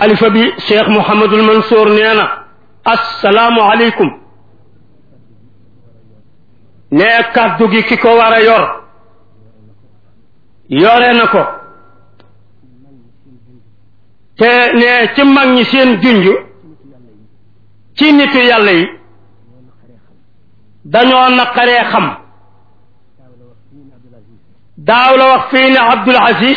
alifa bi cheikh mouhamadul mansour nee na assalaamu aleykum ne kàddu gi ki ko war a yor yore na ko te ne ci mag ñi seen junj ci nitu yàlla yi dañoo naqaree xam daaw la wax fii ne Abdul Aziz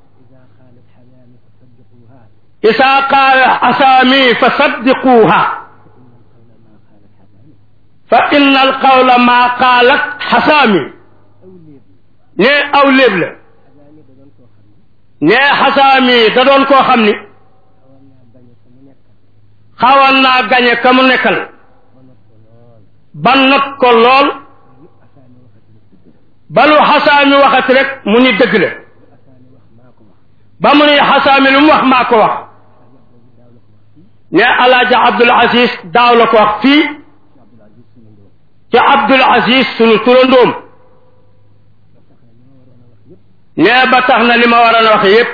isaa qaala asaami fa saddiquuha fa inna alqawla maa qaalat xasaami ne aw léeb la ne xasaami da doon koo xam ni xawoon naa gañe ka mu nekkal ba not ko lool balu xasaami waxati rek mu ni dëgg la ba mu ni xasaami lu mu wax maa ko wax ne alaaja Abdul Aziz daaw la ko wax fii ci Abdul Aziz sunu turandoom ne ba tax na li ma waroon a wax yépp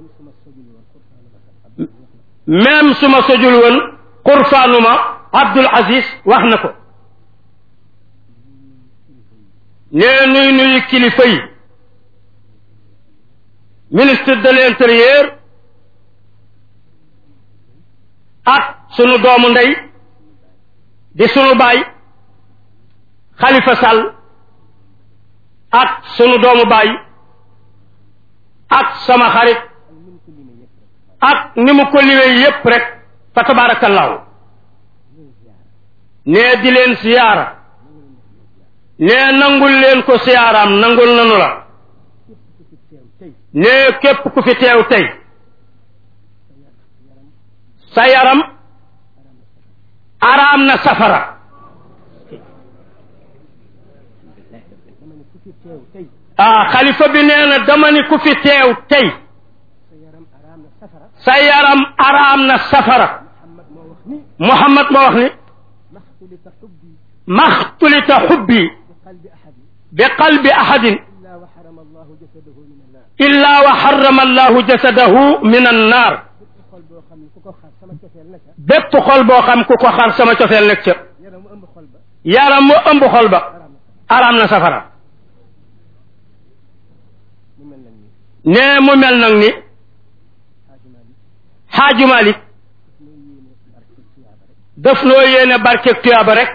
même su ma sojul woon xurfaanuma Abdul Aziz wax na ko nee nuy nuyu kilifa yi ministre de l'intérieur ak sunu doomu ndey di sunu baay Khalifa Sall ak sunu doomu baay ak sama xarit ak ni mu ko liwee yépp rek fa tabaarakallaahu nee di leen siyaara nee nangul leen ko siyaaraam nangul nanu la nee képp ku fi teew tey sa yaram araam na safara ah xalifa bi nee na dama ni ku fi teew tey sa yaram araam na safara Muhammad moo wax ni maxtulita xubbi bi qalbi ahadin illa wa xarama allahu jasadahu min annaar bépp xol boo xam ku ko xar sama cofeel nekk ca yaram mu ëmb xol ba araam na safara nee mu mel nag ni xaaju Malik daf noo yéene barkeeg tuyaaba rek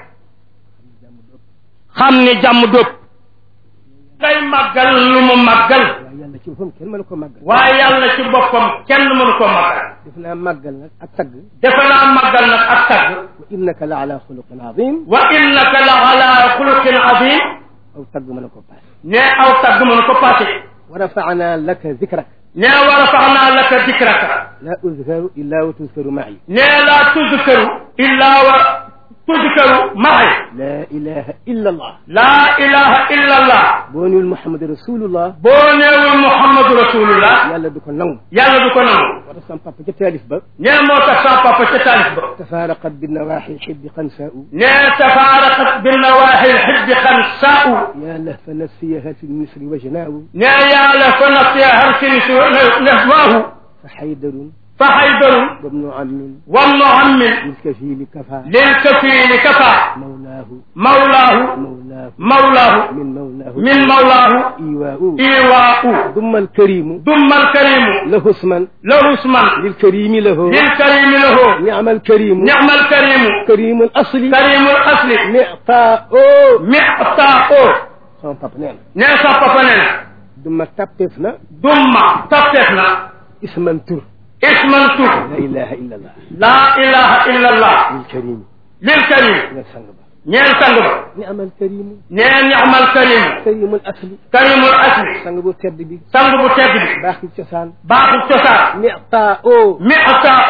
xam ni jàmm dóob ngay màggal lu mu màggal waaye yàlla ci boppam kenn mënu ko màggal waaye yàlla ci boppam kenn mënu ko màggal def naa màggal nag ak tagg defe naa màggal nag ak tagg wa innaka la ala xuluqin azim wa innaka la ala xuluqin azim aw tagg mën a ko paase ne aw tagg mënu ko passé wa rafana laka zikrak ne wa rafaxnaa laka dikraka la uzkaru illa wa tuzkaru ma'i ne laa tuzkaru illa wa tuzkaru maay la ilaha illa allah laa ilaha illa allah boo niwul muhammad rasulullah boo neewul muhammadu rasulullah yàlla du ko nangu yàlla du ko nangu moo tax sama papa ca taalif ba ne moo tax sa papa ca taalif ba tafaraqat binnawaxi xibbi xansaau ne tafaaraqat binnawaxi lxibbi xansaau ya lahfa nafsiyaha fi lmisri wajnaawu ne yàlla fa nafsiya harsini su nefwaahu fa xaydarun fa xaydaru wabnu ammin wamnu ammin lilkafili kafa lilkafiili kafa mawlaahu mawlaahu mawlaahu mawlaahu min mawlaahu min mawlaahu iwaau iwaau ثم الكريم ثم الكريم له اسما له اسما للكريم له للكريم له نعم الكريم نعم الكريم كريم الأصل كريم الأصل معطاء معطاء sama papa nee na نيسا بابننا duma tapteef na ثم تفتحنا isman tur اسما تو la ilaha illa allah لا إله إلا الله lilkarim للكريم nga sang ba نين سنگ نعم الكريم نين نعم الكريم كريم الأصل كريم الأصل sang bu tedd bi سنگ بو تبدي baax ci cosaan باخو تسار معطاء معطاء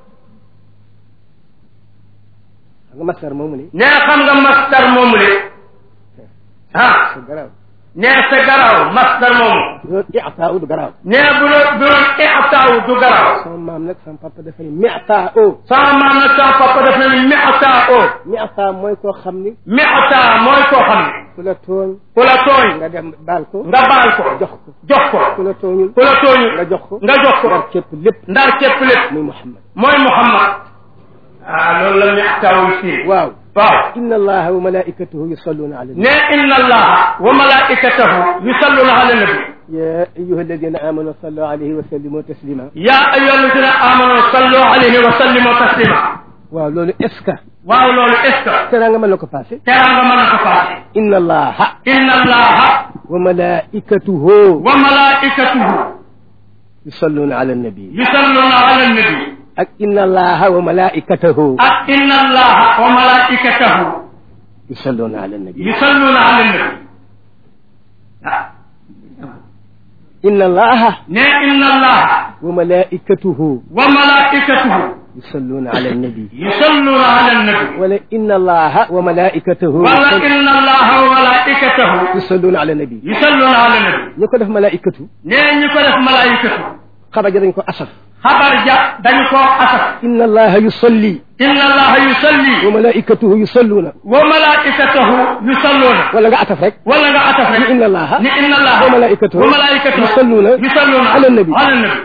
xam nga masar moomu ne نين خم nga masdar momule ها sa garaaw نين sa garaw masdar momu loolu i'taa du garaaw nee bu doon bu doon ixtaaw du garaaw sama maam nag sama papa dafa ne mi'taa sama maam nag sama papa daf ne mixtaa o mi'taa mooy koo xam ni mixtaa mooy koo xam ne ku la tooñ ku la tooñ nga dem baal ko nga baal ko jox ko jox ko ku la tooñul ku la tooñu nga jox ko nga jox ko ndar képp lépp ndar képp lépp muy Muhammad mooy Muhammad ah loolu la ñu taawul fii waaw waaw inna allaha wa malaikatahu yusalluna ala nabi ne inna allaha wa malaikatahu yusalluna ala nabi ya ayuha alladina amanu sallu alayhi wa sallimu taslima ya ayyuha alladina amanu sallu alayhi wa sallimu taslima waaw loolu est ce que waaw loolu est ce que teraanga mën na ko passé teraanga mën na ko faase inna allaha inna allaha wa malaikatahu wa malaikatahu yusalluna ala nabi yusalluna ala nabi ak inna allaha wa malaikatahu ak inna allaha wa malaikatahu yusalluna ala nabi yusalluna ala nabi ah inna allaha ne inna allaha wa malaikatahu wa malaikatahu yusalluna ala nabi yusalluna ala nabi wala inna allaha wa malaikatahu wala inna allaha wa malaikatahu yusalluna ala nabi yusalluna ala nabi ñu ko def malaikatu ne ñu ko def malaikatu xabar ja dañ ko asaf xabar ja dañu koo asaf inna allaha yusalli inna allaha yusalli wa malaikatahu yusalluna wa malaikatahu yusalluna wala nga ataf rek wala nga ataf rek ni inna allaha ni inna allaha wa malaikatahu wa malaikatahu yusalluna yusalluna ala nabi ala nabi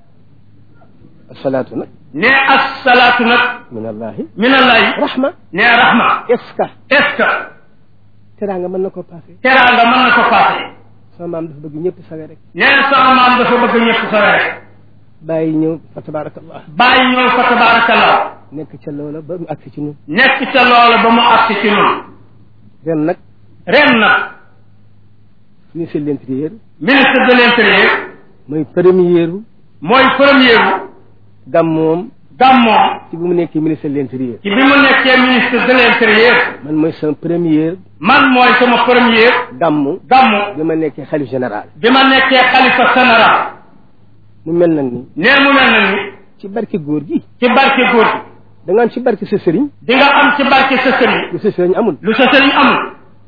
asalaatu nag ne assalaatu nag min allahi min allahi rahma ne rahma est ce que est-ce que teraanga mën na ko passé teraanga mën na ko paase sama maam dafa bëgg ñëpp sawe rek nee sama maam dafa bëgg ñëpp sawe rek bàyyi ñëw fa tabarakallah bàyyi ñëw fa tabarakallah nekk ca loola ba mu agsi ci ñun nekk ca loola ba mu agsi ci ñun ren nag ren nag ministre de l'intérieur ministre de l'intérieur mooy première mooy premier gàmmoom gàmmoom ci bi mu nekkee ministre de l'intérieur ci bi mu nekkee ministre de l'intérieur man mooy sama première man mooy sama premier gàmmu gàmmu bi ma nekkee xalif général bi ma nekkee xalifa général mu mel nag ni nee mu mel na ni ci barke góor gi ci barke góor gi da nga am ci barke sa sëriñ di nga am ci barke sa sëriñ lu sa sëriñ amul lu sa sëriñ amul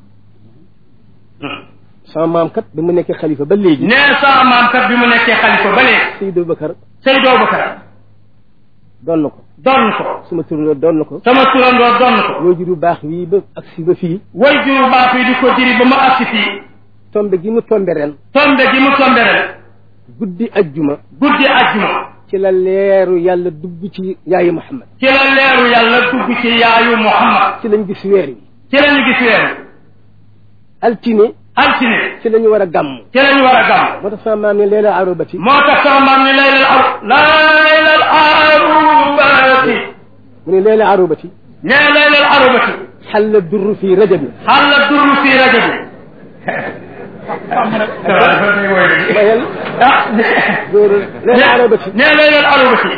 sama maam kat bi mu nekkee xalifa ba léegi nee sama maam kat bi mu nekkee xalifa ba léegi Seydou Bakar Seydou Bakar doon na ko doon ko suma turandoo doon na ko sama turandoo doon ko loo juru baax wii ba agsi ba fii way juru baax yi di ko diri ba mu agsi fii tombe gi mu tombe ren tombe gi mu tombe ren guddi ajjuma guddi ajjuma ci la leeru yàlla dugg ci yaayu Muhammad ci la leeru yàlla dugg ci yaayu Muhammad ci lañ gis weer wi ci la ñu gis weer altine altine ci la ñu war a gàmm ci la ñu war a gàmm moo tax sama maam ne leela arobati moo tax sama maam ni laylal aru laylal arubati mu ne leela arobati nee laylal arubati xalla durru fi rajabi xalla durru fii rajo bi mayel ah góor leela arobati nee laylal arubati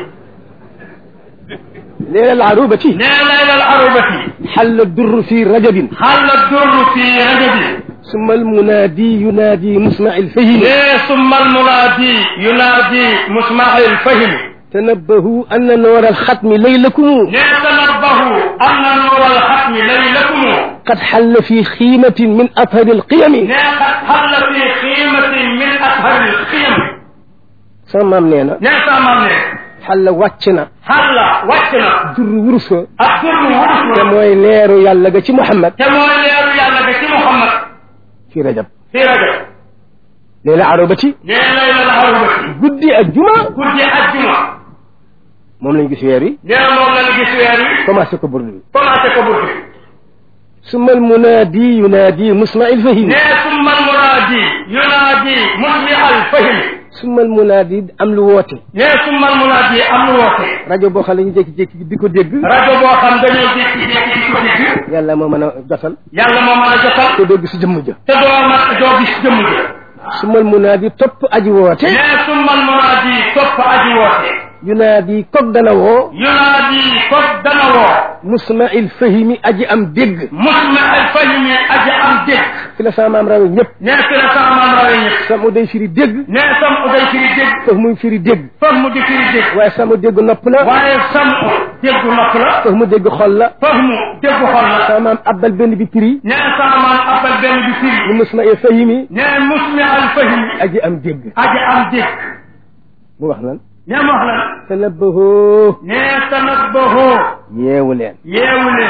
leela arobati nee laylal arubati xalla durru fi rajabin xalla durru fii rajo bi summa almunaadi yunaadi musmaci lfahimi nee summa almunaadi yunaadi musmail fahimi tanabbahu anna noora alxatmi laylakumu nee tanabbahu anna nuura alxatmi laylakumu qad xalla fi xiimatin min athari alqiyami nee qad xalla fi xiimatin min ashari alqiyam sama maam nee na nee sama maam ne xalla wàcc na xalla wàcc na durru wurus ko ak durru wurus te na mooy leeru yàlla ga ci Muhammad te mooy leeru yàlla ga ci Muhammad fi rajab fii rajo leela arobati nee laylal arubati guddi ak juma guddi ajjuma moom lañ gis weer wi nee moom la ñu gis weer wi commencé ko burdu bi commencé ko buddi summa almunaadi yunaadi musmaci lfahimi nee summa almunaadi yunaadi musmi alfahimi summa almunaadi am lu woote nee summa almunaadi am lu woote rajo boo xam ne ñu jékki-jékki di ko dégg rajo boo xam dañoo jékki-jékki di ko dégg yàlla moo mën a jotal yàlla moo mën a jotal te doo gis jëmm ja te doo ma doo gis jëmm ji summa almunaadi topp aji woote nee summa almunaadi topp aji woote yunaadi kog dana woo yunaadi ko dana woo musmaci lfahimi aji am dégg musmi alfahimi aji am dégg fi la sama maam rawe ñëpp nee fi la sama maam rawee ñëpp samu day firi dégg nee sam uday firi dégg foofu muy firi dégg foofu mu di firi dégg waaye samu dégg nopp la waaye sam déggu nopp la foofu mu dégg xol la foofu mu déggu xol la sama maam abbal benn bi prix nee sama maam appel benn bi firi mu musmaci fahimi nee musmi alfahimi aji am dégg aji am dégg mu wax lan nee ma wax la tanabbahu nee tanabbahu yeewu leen yeewu leen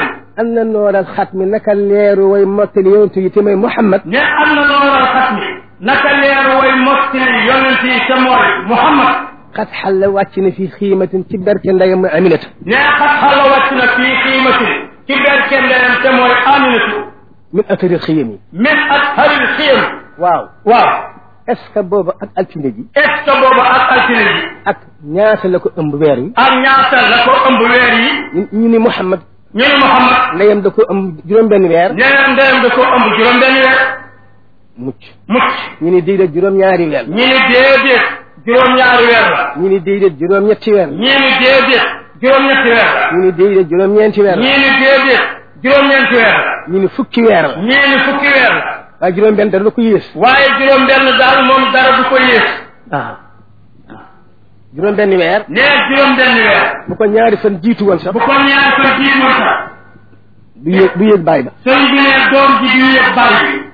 am na nooral xat mi naka leeru way mottali yonent yi te mooy Muhammad ne am na looral xat mi naka leeru way mottali yonent yi te mooy Muhammad xat xalla wàcc na fi xiimatin ci berke ndeyam mooy Aminata ne xat xala wàcc na fii xiimatin ci berke ndeyam te mooy Aminatu min atari xiyam yi min ak xaril xiyam waaw waaw est ce que booba ak altine ji est ce que booba ak altine ji ak ñaata la ko ëmb weer wi ak ñaata la ko ëmb weer yi ñu ñu ni Muhammad ñu ne Muhammad ndeyam da ko ëmb juróom-benn weer ñeneen ndeyam da ko ëmb juróom benn weer mucc mucc ñu ni déedéet juróom-ñaari weer la ñi ni déedéet juróom-ñaari weer la ñu ni déedéet juróom-ñetti weer la ñi ni déedéet juróom-ñetti weer la ñu ni déedéet juróom-ñeenti weer la ñii ni déedéet juróom-ñeenti weer la ñu ni fukki weer la ñii ni fukki weer la waaye juróom-benn dara la ko yées waaye juróom benn daal moom dara du ko yées waaw juróom-benn weer nee juróom benn weer bu ko ñaari fan jiitu woon sax bu ko ñaari ko jiitoon sax du yéeg du yéeg bàyyi ba sëñ bi ne doom ji du yëg bàyyi bi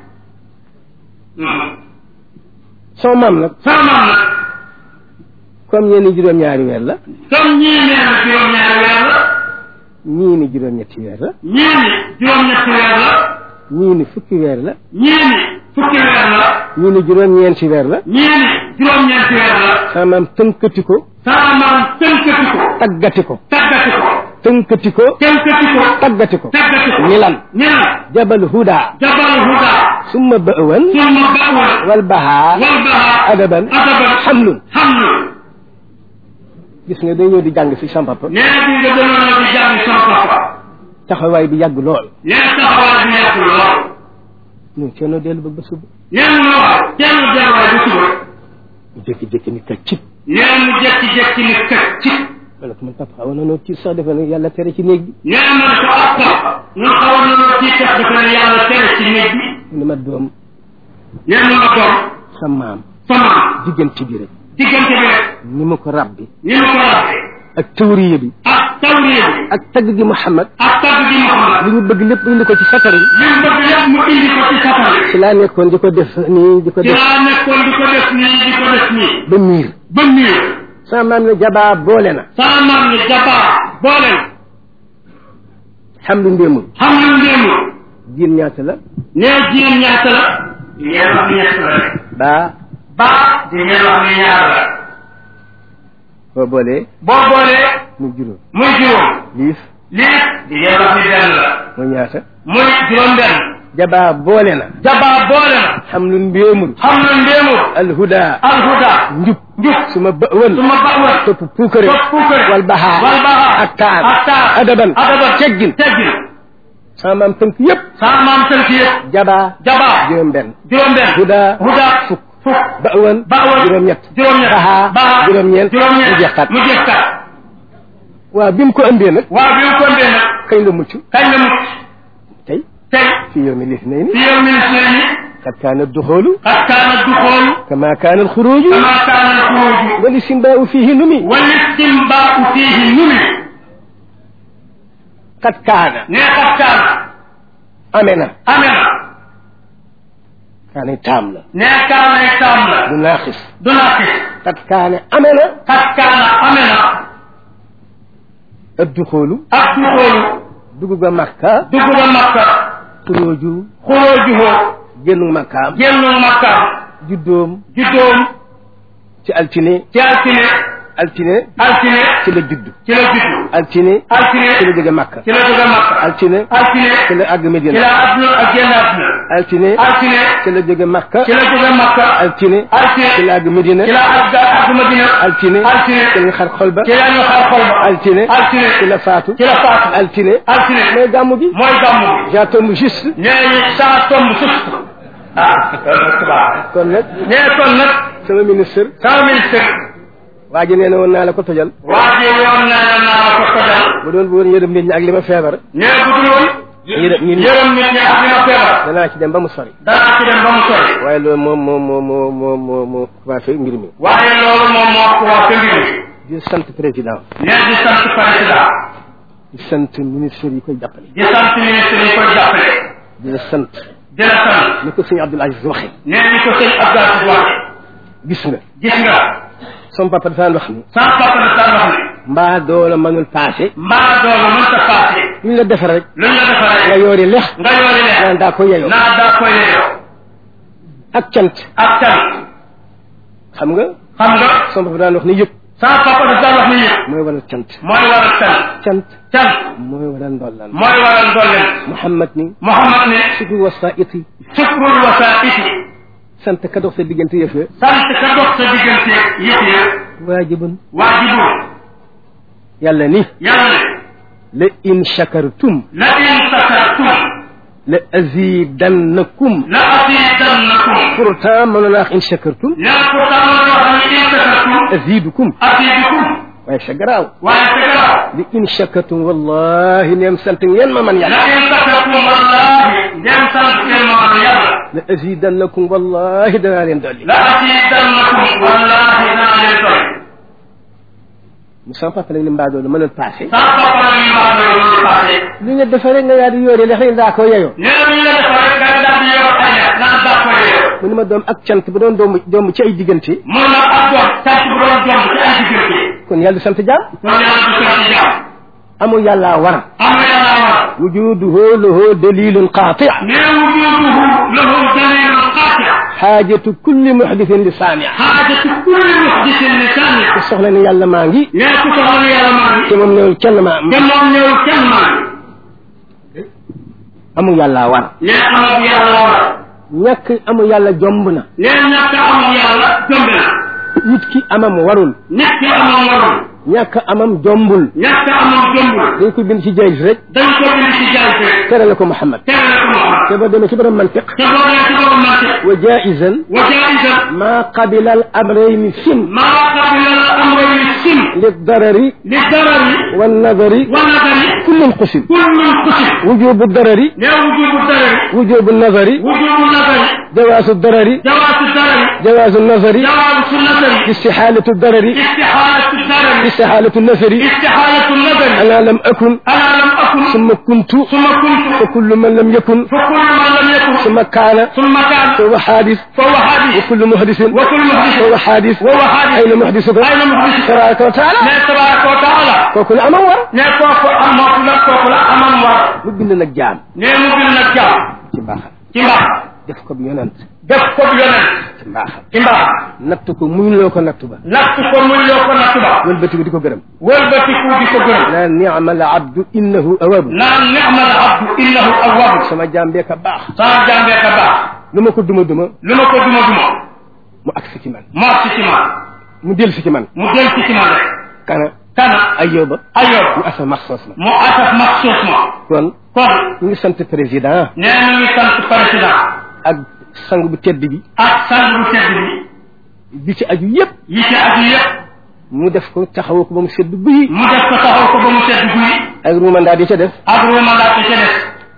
sama maam nag sama maam nag comme ñeen ni juróom-ñaari weer la comme ñii nee na juróom-ñaari weer la ñii ni juróom-ñetti weer la ñii ni juróom-ñetti weer la ñii ni fukki weer la ñii ni fukki weer la ñii ni juróom-ñeenti weer la ñii ni juróom-ñeenti weer la sama maam tënkati ko sama maam tënkati ko taggati ko taggati ko tënkati ko tënkati ko taggati ko taggati ko ni lan ni lan jabal huda jabal huda summa ba'wan summa ba'wan wal bahaa wal baha adaban adaban xamlun xamlu gis nga day ñëw di jàng fi sama papa nee bi nga demoon na di jàng sama papa taxawaay bi yàgg lool nee taxawaay bi nekk lool ñun ceenoo dellu ba ba suba nee mu ne waaw kenn delluwaay bu suba ñu jékki-jékki ni ka cib nee mu jekki-jekki ni kat ci ma ne ko man papa xawoon na noo tiit sax defe ne yàlla tere ci néeg bi nee man ko ak papa ñun xawoon na loo ci tax dafa ne yàlla tere ci néeg bi mu ne ma doom nee mu la doom sa maam sama diggante bi rek diggante bi rek ni ma ko rabbi ni mu ko waxee ak tawriya bi ak tawriya bi ak tagg gi Muhammad ak tagg gi Muhammad li ñu bëgg lépp indi ko ci satari li mu bëgg lépp mu indi ko ci safari ci laa nekkoon di ko def nii di ko ci def laa nekkoon di ko def nii di ko def nii ba miir ba miir sama maam ne jabaa boole na sama maam ni jabaa boole na xam lu ndéemul xam nga ndéemu jiin ñaata la nee jigéen ñaata la di ngeen wax ni ñett la rek baa baa di ngeen wax ni ñaar la boo boolee boo boolee mu juróom muy juróom liif lii di ngeen wax ni benn la mooy ñaata muy juróom benn jabaa boole na jabaa boole na xam lu ndéemul xam nga ndéemu alhuda alhuda njub njub suma bëwën suma bawal topp puukare topp puukare wal bahaa wal bahaa ak taar ak taar adaban adaban teggin teggin sama maam tënk yépp sama maam tënk yëpp jabaa jabaa juróom benn juróom benn huda huda fukk fukk bëwën bawal juróom ñett juróom-ñett bahaa bahaa juróom-ñeent juróom-ñeent mu jeex kat mu jeex kat waaw bi mu ko ëmbee nag waaw bi mu ko ndee nag kañ la mucc kañ la mucc tey tey fi yowmi lisnayni fi yow ministre yi qad kaana duxoolu qad kaana duxoolu kama kaana alxuruju kama kaana alxuruju wal istimbaau fihi numi wal istimbaau fiihi numi qad kaana nee qad kaana amee na amee na kaanay taam la nee kaanay taam la du naaxis du naaqis qad kaane amee na qad kaana amee na ad duxoolu ak duxoolu dugg ba makka dugg ba makka xuruju xurujuhu génn makkaam génnu makka juddoom juddoom ci altine ci altine altine altine ci la judd ci la juddu altine altine ci la jóge makka ci la jóge makka altine altine ci la àgg ci medina la adduna ak génn adduna altine altine ci la jóge makka ci la jóge makka altine altine ci la àgg medina ci la àgg àgg madina altine altine ci la xar xol ba ci la ñu xar xol ba altine altine ci la faatu ci la faatu altine altine mooy gàmmu gi mooy gàmmu bi ja tombe juste nee ñu saa tomb sust ah kon nag nee kon nag sama ministre sama ministre waa ji nee na woon naa la ko tojal waa ji woon na naa la ko tojal bu doon bu woon yërëm nit ñi ak li ma feebar nee bu dul woon yërëm nit ñi yërëm nit ñi ak li ma feebar danaa ci dem ba mu sori danaa ci dem ba mu sori waaye loolu moom moo moo moo moo moo moo commencé mbir mi waaye loolu moom moo ko wax mbir mi di sant président nee di sant président di sant ministre yi koy jàppale di sant ministre yi koy jàppale di la sant di la sant ni ko sëñ Abdoul Aziz waxee nee ni ko sëñ Abdou Aziz waxe gis nga gis nga sama papa dafaan wax ni sans papa de sa wax ne mbaa doola mënul passé mbaa doolu mënta passé lu ñu la defar rek luñ la defal nga rek yoori lex nga yoori naan leen daa ko yeyoo naa daa koy yeyoo ak cant ak can xam nga xam nga sama papa daan wax ni yëpp sama papa daf daan wax ni yëpp mooy waral cant mooy waral can cant can mooy waral ndollaan mooy waral ndolleen Muhammad ni Muhammad ne sukru wasaiti sukrul wasaiti sant ka dox sa diggante yëf ya sant ka dox sa diggante yëpp ya waajibun waajibul yàlla ni yàlla ne la in shakartum la in sakartum la azidannakum la asidannakum pourtant mënoon naa wax in shakartum nee na pourtant loolu yoo xam ne in sakartum azidukum asidukum waaye sa garaaw waaye sa garaaw li in shakartum wallahi neem sant ngeen ma man la yàlla in sakartum wallahi ndem sant ngeen ma man yàlla la azidannakum wallahi danaa leen dolli la asidannakum wallahi naa leen doy mu sama papa nag ni mbaa loolu mënoon passé sama papa la ñuy wax loolu passé li nga defaree nga yaa di yoore lex rek daa ko yeyoo nee na ñu la defal rek nga daal di yoroo ay ñaar naan daa koy yeyoo mu ni ma doom ak cant bu doon doom doom ci ay diggante mun na ak doom sant bu doon doom ci ay diggante kon yàlla du sant jaam kon yàlla du sant jaam amul yàllaa war am na yàlla war wujuduhu lahu dalilun qaati nee wujuduhu lahu dalilun qaati xaajatu kulli muhdithin li saamia xaajatu kulli muhdisin li sànni ku soxla ne yàlla maa ngi nee ku soxla ne yàlla maa ngi te moom newul kenn maa am te moom ñëw kenn maa ngi amul yàllaa war nee amul yàlla war ñàkk amul yàlla jomb na nee ñàkk amul yàlla jombe na nit ki amam warul nit ki amul warul ñàkk amam jombul ñàkk amul jombul dañ ko bind ci jayis rek dañ ko bind ci jaay rek tere la ko Muhammad tere la ko Muhammad te ba demee ci borom mantiq te boo nee ci borom mantiq wa jaizan wa jaizan ma qabila al amrayni sim maa qabila al amrayni sim li darari li darari wa nadari wa nadari kullun qusim kullun qusim wujubu darari nee wujubu darari wujubu nadari wujubu nadari jawaasu darari jawaasu darari jawaasu nadari jawaasu nadari istixaalatu darari istixaalatu darari istixaalatu nasari istixaalatu nadari ana lam akun ana lam akun summa kuntu suma kuntu fa kullu man lam yakun fa kullu man lam yakun summa kaana summa kaana fa huwa xaadis fa huwa hadis wa kullu muhdisin wa kullu fa muhdisin huwa xaadis wa huwa hadis ayna muhdisuka ayna muhdisuka tabaraka wa taala ne tabaraka wa taala kooku la amam war ne kooku am mootu la kooku la amam war mu bind nag jaam ne mu bind nag jaam ci mbaaxam ci mbaax def ko bi yonent def ko yonent ci mbaaxam ci mbaax natt ko muñ loo ko natt ba natt ko muy loo ko natt ba wëlbati ko di ko gërëm wëlbatiku di ko gërëm naan ni'mal abdu innahu awabu naan ni'mal abdu innahu awwabu sama jaam bee ka baax sama jàmbee ka baax lu ma ko duma duma lu ma ko duma duma mu agsi ci man mu agsi ci man mu del si ci man mu del ci ci man rek kana kana ayoba ayob mu asa maxsoos ma mu asaf maxsuus ma kon kon ñu ngi sant président nee na ngi sant président ak sang bu tedd bi ak sang bu tedd bi bi ci aju yépp yi ci aju yëpp mu def ko taxawoo ko ba mu sedd guyi mu def ko taxaw ko ba mu sedd guy ak ruumandaa di ca def ak ruumandaat ca des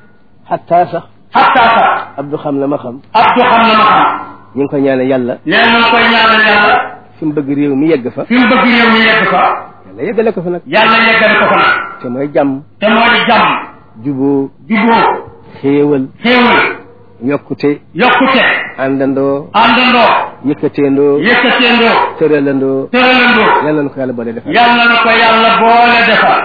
xataa sax xatta sax Abdou xam la ma xam Abdou xam na ma xam ñu ngi koy ñaanal yàlla nee na koy ñaanal yàlla fi mu bëgg réew mi yegg fa fi mu bëgg réew mi yegg fa yàlla yeggale ko fa nag yàlla yeggale ko fa nag te mooy jàmm te moo di jàmm juboo juboo xéewal xéewal yokkute yokkute àndandoo àndandoo yëkkateendoo yëkkateendoo tëralandoo tëralandoo yàlla na ko yàlla boole defal yàlla na ko yàlla boole defal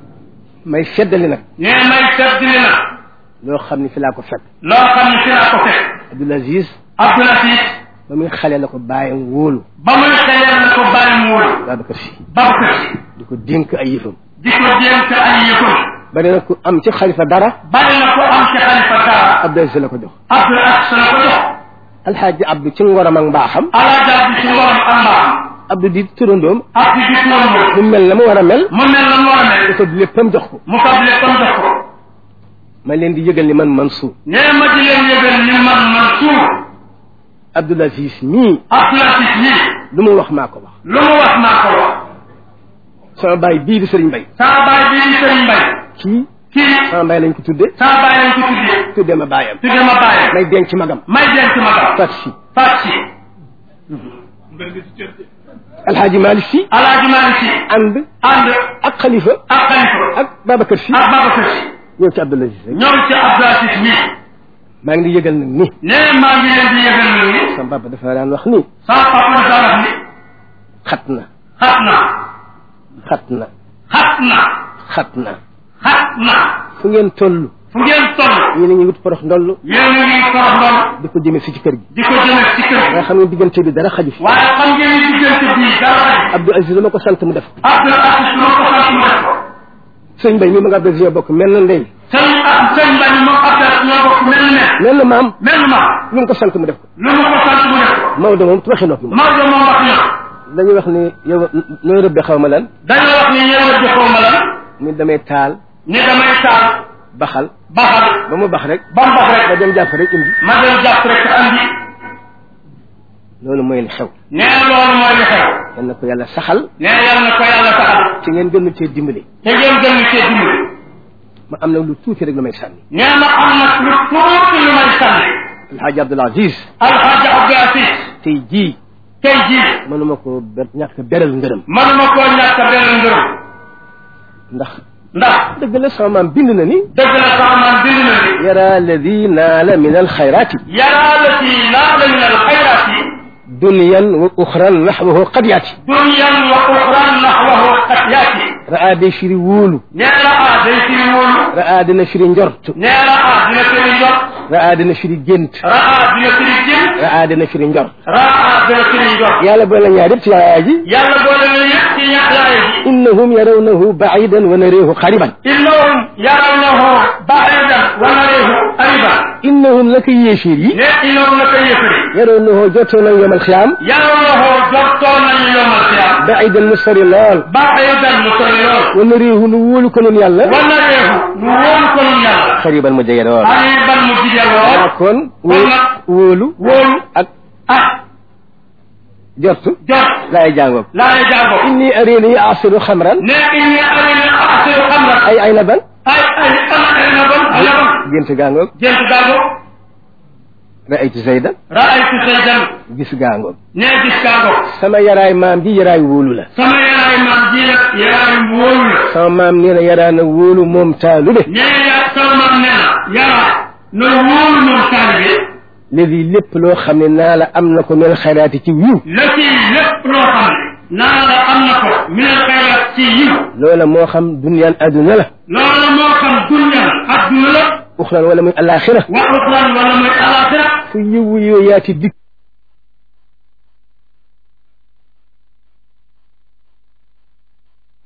may feddali nag nee may seddli nag loo xam ni fi laa ko fekk loo xam ne fi laa ko fekk Abdoul Aziz Abdoul Aziz ba muy xale la ko bàyyam wóolu ba muy xëyal na ko bàyyi mu wóolu Babacar Si Babacar Si di ko dénk ay yëfam di ko dénk ay yëfam bari na ku am ci xalifa dara bari na ko am ci xalifa dara Abdoul Aziz la ko jox Abdoul Aziz la ko jox alxaaji Abdou ci ngoram ak mbaaxam alaaja bi ci ngorom am mbaam Abdou di turandoom Abdou di turam mu mel na mu war a mel mu mel na mu war a mel dafa léppam jox ko mu fab léppam jox ko ma leen di yëgal ni man Mansour nee ma di leen yëgal ni man Mansour Abdoul Aziz mii Abdoul Aziz nii lu mu wax maa ko wax lu mu wax maa ko wax sama baay bii di Sëriñ Mbay saa baay bii di Sëriñ Mbay kii kii sama baay lañ ko tudde saa baay lañ ko tuddee tudde ma baayam tudde ma bàyyam may denc magam may denc ma gam fat si faat si alxaaji Malick si alaaji Maalik si ànd ànd ak xalifa ak xalifa ak Babacar si ak Babacar si ñëw ci Abdoul Aziz rek ñoom ci Abdoul Aziz nii maa ngi di yëgal nag ni nee maa ngi leen di yëgal na ni sama papa dafa daan wax ni sama papa dafa wax ni xat na xat na xat na xat na xat na xat na fu ngeen toll fu ngeen toll yéen a ngi wut porox ndoll yéen a ngi torox ndox di ko jëme si ci kër gi di ko jëme ci kër nga xam ne diggante bi dara xaju fi waaye xam ngeen ni diggante bii dara xaj Abdou Aziz dama ko sant mu def ko Abdul Aziz moo ko sant mu def ko sëñ Bay mi ma nga Abdou Aziz bokk mel na ndey sëñ ak sëñ Mbay moom Abdul ñoo bokk mel ne mel na maam mel ma lu mu ko sant mu def ko lu mu ko sant mu def ko Maodo moom waxi noppi moom Maodo moom wax na dañuy wax ni yow nooy rëbbe xaw ma lan dañoo wax ni ñëw di xaw ma lan ni damay taal ni damay taal baxal baxal ba mu bax rek ba mu bax rek ba dem jàpp rek indi ma dem jàpp rek andi loolu mooy li xew nee loolu mooy li xew yal na ko yàlla saxal nee yàlla na ko yàlla saxal ci ngeen gënu cee dimbali te ngeen gën cee dimbali ma am na lu tuuti rek lu may sànni nee na am na lu tuuti lu may sànni alxaaji Abdul Aziz alxaaji Abdou Aziz tey jii tey jii mënuma ko ber ñàkk beral ngërëm mënuma koo ñàkk a benn ngërëm ndax ndax dëgg la sama maam bind na ni dëgg la sax man bind na ni yara alladi naala min alxayraati yaraa la ci laala min alxayraat yi dunyan wa uxran naxwahu qad yaati dunyan wa uxran naxwahu qad yaati raa day firi wóolu nee na ah day firi wóolu raa dina firi njort nee na ah dina firi njot raa dina firi gént raa dina firi jëm raa dina firi njort raa dina firi njot yàlla boole ñaar yëpp ci yaaya ji yàlla boole na yëpp ci ñaxlaaya ji innahum yarawnahu baidan wa nareehu xariban innahum yarawnahu baidan wa nareehu qariban innahum naka yéeféer yi ne innahum naka yëfari yarawnahu jottoo nañ yomal xiyaam yarawnahu jottoo nañu yomal xiyaam baidan mu sori lool baidan mu sori lool wa nareehu nu wóolu ko nun yàlla wa nareehu nu wóolu ko nun yàlla xariban mu jege lool qariban mu jige lool ah kon kon nag wóolu wóolu ak ak jortu jot laay jàngoog laay jàngo inni arini asiru xamran ne inni arini asiru xamra ay ay na ban ay ay ana ay na bon ay na bon gént gaangoog jent gàngo raaytu zaydan raaytu saydan gis gaangoog ne gis gàngo sama yaraay maam ji yaraay wóolu la sama yaraay maam ji la yaraay wóolu la sama maam nee na yaraana wóolu moom taalu de ne ya sama maam nee na yaraa na wóolu moom taalibe léegi lépp loo xam ne naa la am na ko mel xayraati ci wiw la ci lépp loo xam ne naa la am na ko minal xayraat ci yiw loola moo xam dunyaan adduna la loola moo xam dunya adduna la uxran wala muy alaxira wa uxran wala muy alaxira fu yiwu yooyaati dikk